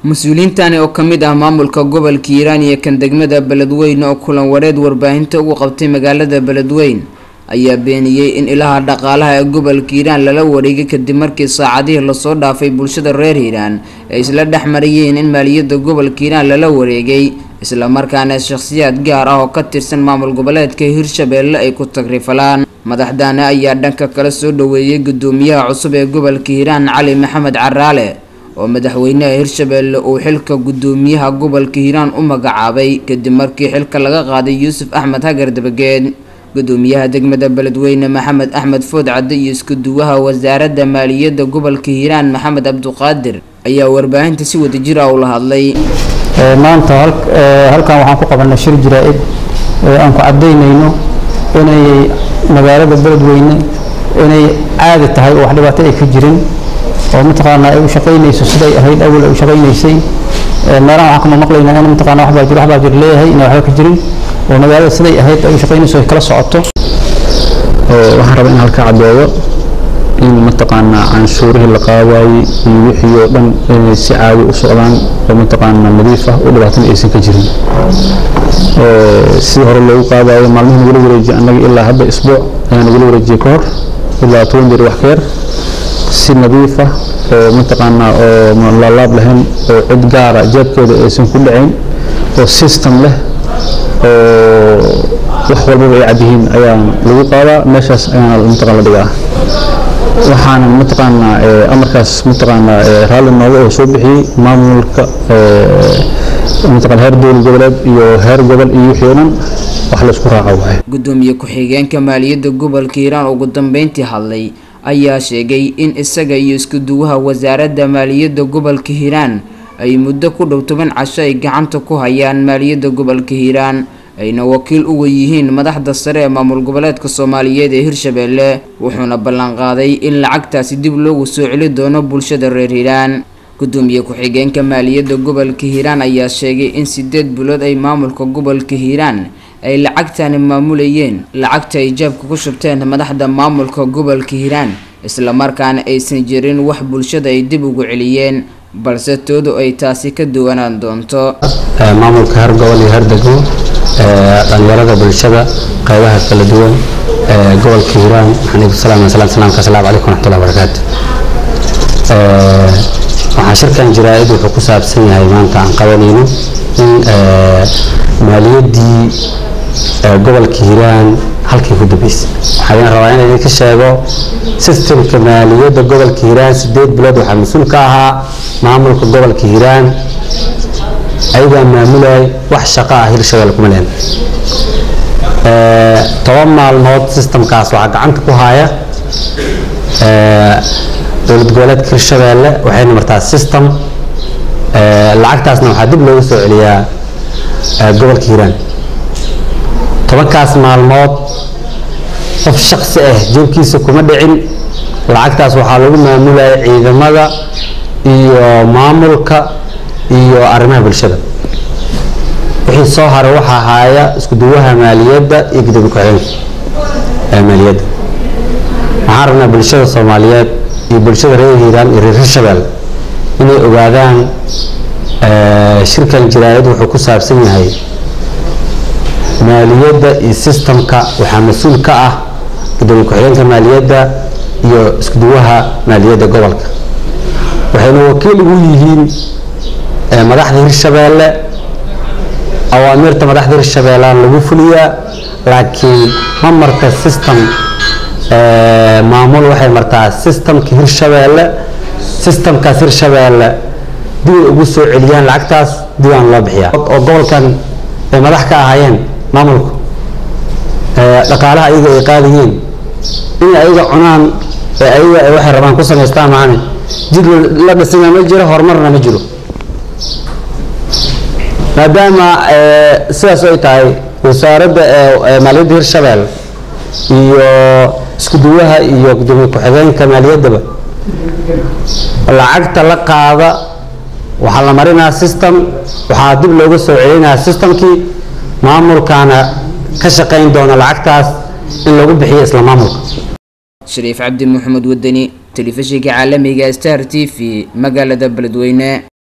mas-uuliyiintani oo kamid ah maamulka gobolka hiiraan iyo kan degmada beledweyne oo kulan wareed warbaahinta ugu qabtay magaalada beledweyne ayaa beeniyey in ilaha dhaqaalaha ee gobolka hiiraan lala wareegay kadib markii saacadihii lasoo dhaafay bulshada reer hiiraan ay isla dhex marayeen in maaliyadda gobolka hiiraan lala wareegay islamarkaana shakhsiyaad gaar ah oo ka tirsan maamul goboleedka hirshabeelle ay ku tagrifalaan madaxdaani ayaa dhanka kale soo dhaweeyey gudoomiyaha cusub ee gobolka hiiraan cali maxamed caraale oo madaxweynaha hirshabeelle uu xilka gudoomiyaha gobolka hiiraan u magacaabay kadib markii xilka laga qaaday yuusuf axmed hagar dabageed gudoomiyaha degmada beledweyne maxamed axmed food cadde iyo iskuduwaha wasaaradda maaliyadda gobolka hiiraan maxamed cabduqaadir ayaa warbaahinta si wadajir ah ula hadlay maanta halkan waxaan ku qabanay shir jiraa-id aan ku cadaynayno inay magaalada beledweyne inay caadi tahay oo wax dhibaato ay ka jirin oo mataqaanaa ay u shaqaynayso siday ahayd awal ay u shaqaynaysay meelahan waxaan kama maqlaynaa in mataqaana wax baa jiro wax baa jiro leeyahay inay waxba ka jirin oo magaalada siday ahayd ay u shaqaynayso ay kala socoto waxaan rabaa in halka caddeeyo in mataqaanaa canshuurihii la qaadaayey iyo wixii oo dhan inay si caadi u socdaan oo mataqaanaa nadiif ah oo dhibaatana aysan ka jirin sidii hore loogu qaadayo maalmihi nagula wareejiyay annaga ilaa hadda isbuuc ayaa nagula wareejiyay ka hor ilaa toban jeer wax ka yar si nadiif ah oo mataqaanaa oo laalaab lahayn oo cid gaara jeebkeeda aysan ku dhacayn oo system leh oo wax walbaba ay cad yihiin ayaa lagu qaadaa meeshaas ayaana mataqaan la dhigaa waxaana mataqaanaa amarkaas mataqaanaa raalli nooga oo soo bixiyey maamulka mataqaan heer dowlad goboleed iyo heer gobol iyo wixii oo dhan wax laysku raaco waaye gudoomiye ku-xigeenka maaliyadda gobolka hiiraan ugu dambeyntii hadlay ayaa sheegay in isaga iyo iskuduwaha wasaaradda maaliyadda gobolka hiiraan ay muddo ku dhow toban casho ay gacanta ku hayaan maaliyadda gobolka hiiraan ayna wakiil uga yihiin madaxda sare ee maamul goboleedka soomaaliyeed ee hirshabeelle wuxuuna ballanqaaday in lacagtaasi dib loogu soo celi doono bulshada reer hiiraan gudoomiye ku-xigeenka maaliyadda gobolka hiiraan ayaa sheegay in sideed bilood ay maamulka gobolka hiiraan ay lacagtani maamulayeen lacagta ay jaabka ku shubteen madaxda maamulka gobolka hiiraan islamarkaana aysan jirin wax bulshada ay dib ugu celiyeen balse toodu ay taasi ka duwanaan doonto maamulka heer gobol iyo heer degmo dhalinyarada bulshada qaybaha kala duwan gobolka hiiraan waxaan igu salaamay salaam salaamka asalaamu calaykum waraxmatullahi wabarakaatu waxaa shirkan jaraa'id wuxuu ku saabsan yahay maanta aan qabanayno in maaliyaddii gobolka hiiraan halkii ku dambeysay waxaan rabaa in idinka sheego sistemka maaliyadda gobolka hiiraan sideed bilood waxaa mas-uul ka ahaa maamulka gobolka hiiraan ayagaa maamulayay wax shaqo ah hirshabelle kuma leen toban maalmood sistemkaas waxaa gacanta ku haya dowlad goboleedka hirshabeelle waxayna martaa system lacagtaasna waxaa dib loogu soo celiyaa gobolka hiiraan tobankaas maalmood qof shaksi ah jeebkiisa kuma dhicin lacagtaas waxaa lagu maamulayay ciidamada iyo maamulka iyo arrimaha bulshada wixii soo haray waxaa haaya isku duwaha maaliyadda iyo gudoomiye ku-xigeenka maaliyadda waxaan rabnaa bulshada soomaaliyeed iyo bulshada reer hiiraan iyo reer hirshabelle inay ogaadaan shirkan jaraa'id wuxuu ku saabsan yahay maaliyadda iyo sistemka waxaa mas-uul ka ah gudoomiye ku-xigeenka maaliyadda iyo iskuduwaha maaliyadda gobolka waxayna wakiil ugu yihiin madaxda hirshabeelle awaamiirta madaxda hirshabeellaan lagu fuliyaa laakiin ma marta system maamul waxay martaa systemka hirshabeelle systemkaas hirshabeelle dib ay ugu soo celiyaan lacagtaas dibaan loo bixiyaa oo gobolkan ay madax ka ahaayeen maamulku dhaqaalaha ayaga ay qaadayiin in ayaga cunaan ee ayaga waxay rabaan ku samaystaan maane jid la dhisina ma jiro horumarna ma jiro maadaama sidaas ay tahay wasaaradda maaliyadda hirshabelle iyo isku duwaha iyo gudoomiye ku-xigeenka maaliyaddaba lacagta la qaada waxaa la marinaa system waxaa dib looga soo celinaa systemkii maamulkaana ka shaqayn doona lacagtaas in lagu bixiyo isla maamulka shariif cabdi maxamed wadani telefishinka caalamiga star t v magaalada beledweyne